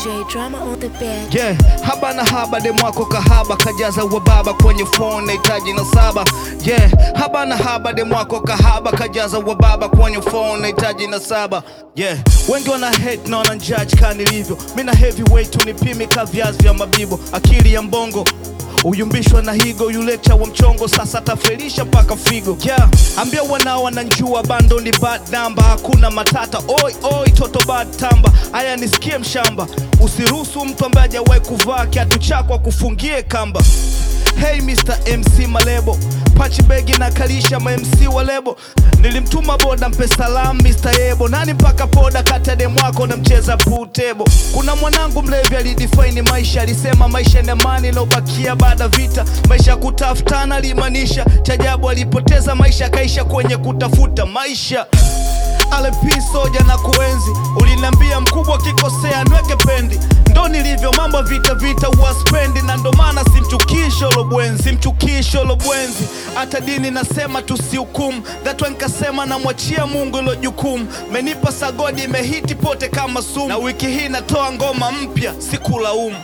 J drama on the bed. Yeah, haba na haba demwako kahaba kajaza wababa kwenye phone nahitaji na saba. Yeah, haba na haba demwako kahaba kajaza wababa kwenye phone nahitaji na saba. Yeah, wengi wana hate na wana judge kani nilivyo. Mimi na heavyweight unipimi ka viazi vya mabibo, akili ya mbongo uyumbishwa na higo yulecha wa mchongo sasa tafelisha mpaka figo yeah. Ambia wanao wananjua bando ni bad number, hakuna matata oi oi toto bad tamba. Aya nisikie mshamba, usiruhusu mtu ambaye hajawahi kuvaa kiatu chako akufungie kamba. Hey Mr. MC Malebo, pachi begi na kalisha ma MC wa lebo. Nilimtuma boda mpe salam Mr. Yebo, nani mpaka poda kati ya demu wako na mcheza pool table. Kuna mwanangu mlevi alidefine maisha, alisema maisha ni amani iliyobakia baada vita, maisha ya kutafutana alimaanisha. Chajabu alipoteza maisha akaisha kwenye kutafuta maisha. RP soja na kuenzi, uliniambia mkubwa kikosea nweke pendi, ndo nilivyo mambo vita vita uwaspendi, na ndo maana simchukii Sholo Bwenzi, simchukii Sholo Bwenzi. Hata dini nasema tusihukumu, that one nikasema namwachia Mungu ilo jukumu. Menipa sagodi imehiti pote kama sumu, na wiki hii natoa ngoma mpya, sikulaumu.